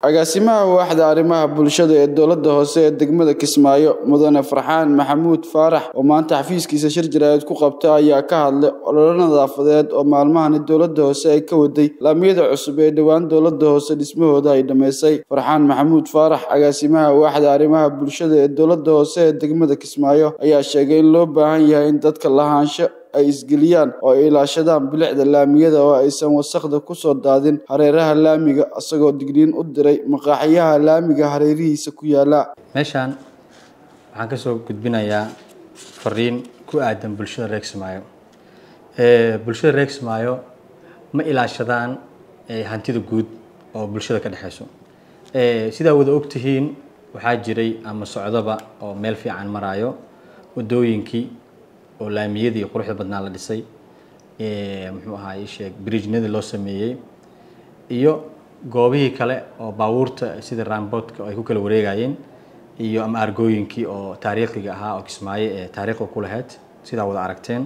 agaasimaha waaxda arrimaha bulshada ee dowladda hoose ee degmada kismaayo mudane farxaan maxamuud faarax oo maanta xafiiskiisa shir jaraa'id ku qabta ayaa ka hadlay ololo nadaafadeed oo maalmahani dowladda hoose ay ka waday laamiyada cusub ee dhowaan dowladda hoose dhismahooda ay dhammaysay farxaan maxamuud faarax agaasimaha waaxda arrimaha bulshada ee dowladda hoose ee degmada kismaayo ayaa sheegay in loo baahan yahay in dadka lahaansho ay isgeliyaan oo ay ilaashadaan bilicda laamiyada oo aysan wasakhda kusoo daadin hareeraha laamiga isagoo digniin u diray maqaaxiyaha laamiga hareerihiisa ku yaala meeshaan waxaan kasoo gudbinayaa fariin ku aadan bulshada reer kismaayo bulshada reer kismaayo ma ilaashadaan hantida guud oo bulshada ka dhexeyso sidaa wada ogtihiin waxaa jiray ama socdoba oo meel fiican maraayo wadooyinkii oo laamiyadii quruxda badnaa la dhisay muxuu ahaa isheeg bridgenadii loo sameeyey iyo goobihii kale oo baabuurta sida ramboodka ay ku kala wareegayeen iyo ama argooyinkii oo taariikhiga ahaa oo kismaayo ee taariikhda ku lahayd sidaa wada aragteen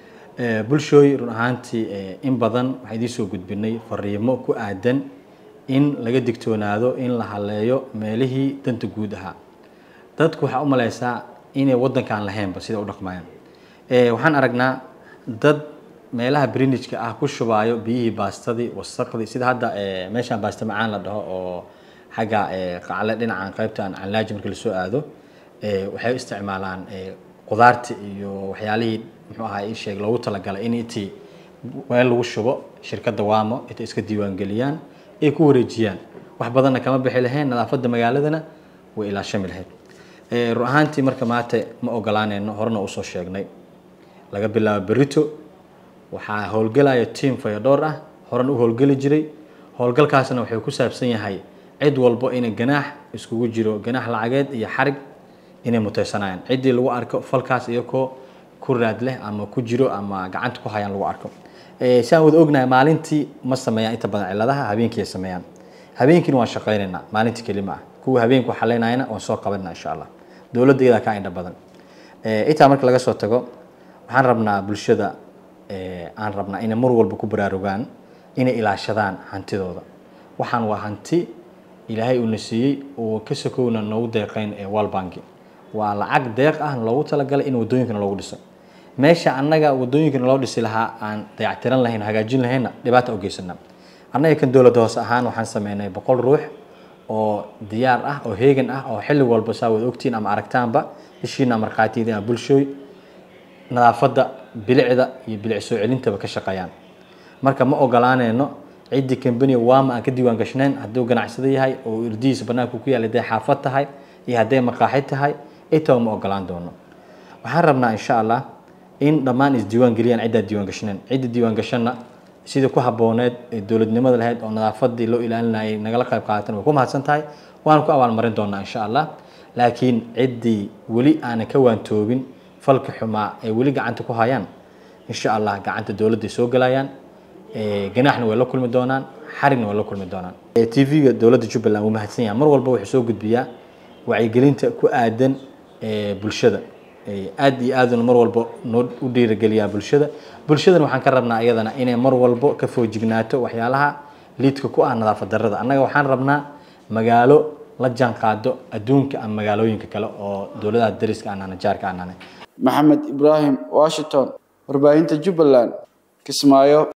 bulshooy run ahaantii in badan waxaan idiin soo gudbinay fariimo ku aadan in laga digtoonaado in la haleeyo meelihii danta guud ahaa dadku waxaa u maleysaa inay waddankaan lahaynba sida u dhaqmayaan waxaan aragnaa dad meelaha brinijka ah ku shubaayo biyihii baastadii wasaqdii sida hadda meeshaan baasta macaan la dhaho oo xagga qacle dhinacan qaybtan canlaaji markii lasoo aado waxay isticmaalaan qudaarti iyo waxyaalihii muxuu ahaa ii sheeg loogu talagalay in intii meel lagu shubo shirkadda waamo intay iska diiwaangeliyaan ay ku wareejiyaan wax badanna kama bixi lahayn nadaafadda magaaladana way ilaashami lahayd run ahaantii marka maanta ma ogolaaneyno horena usoo sheegnay laga bilaabo berito waxaa howlgelaya tiam fayadhoor ah horan u howlgeli jiray howlgalkaasna wuxuu ku saabsan yahay cid walbo inay ganaax iskugu jiro ganaax lacageed iyo xarig inay muteysanayaan ciddii lagu arko falkaas iyakoo ku raad leh ama ku jiro ama gacanta ku hayaan lagu arko si aan wada ognahay maalintii ma sameeyaan inta badan ciladaha habeenkii ay sameeyaan habeenkiina waan shaqaynaynaa maalintii kelima ah kuwa habeenku xaleynayana waan soo qabanaa insha allah dowladda iyadaa ka indha badan intaa marka laga soo tago waxaan rabnaa bulshada aan rabnaa inay mar walba ku baraarugaan inay ilaashadaan hantidooda waxaan waa hanti ilaahay uuna siiyey oo ka sokowna noogu deeqeyn ee walbanki waa lacag deeq ah loogu talagalay in wadooyinkana loogu dhiso meesha annaga wadooyinkana loo dhisi lahaa aan dayactiran lahayn hagaajin lahaynna dhibaata u geysana annaga kan dowladda hoose ahaan waxaan sameynay boqol ruux oo diyaar ah oo heegan ah oo xilli walba saa wada ogtiin ama aragtaanba ishiina markhaatiyada bulshooy nadaafadda bilicda iyo bilic soo celintaba ka shaqeeyaan marka ma ogolaaneyno ciddii kambaniga waama aan ka diiwaan gashnayn hadduu ganacsado yahay oo irdihiisa banaanku ku yaal hadday xaafad tahay iyo hadday maqaaxid tahay intaba ma ogolaan doono waxaan rabnaa insha allah in dhammaan isdiiwaan geliyaan ciddaa diiwaan gashnayn cidda diiwaan gashanna sidii ku habbooneed ee dowladnimada lahayd oo nadaafadii loo ilaalinayay nagala qayb qaadatan way ku mahadsan tahay waan ku abaalmarin doonaa insha allah laakiin ciddii weli aanan ka waantoobin falka xumaa ay weli gacanta ku hayaan insha allah gacanta dowladday soo gelayaan ganaaxna way la kulmi doonaan xarigna way la kulmi doonaan t v-ga dowladda jubbaland wuu mahadsan yahay mar walba wuxuu soo gudbiyaa wacyigelinta ku aadan bulshada aad iyo aaduna mar walba noo u dhiirigeliyaa bulshada bulshadana waxaan ka rabnaa iyadana inay mar walbo ka foojignaato waxyaalaha liidka ku ah nadaafad darrada annaga waxaan rabnaa magaalo la jaan qaado adduunka ama magaalooyinka kale oo dowladaha dariska aanana jaarka aanane maxamed ibraahim washington warbaahinta jubbaland kismaayo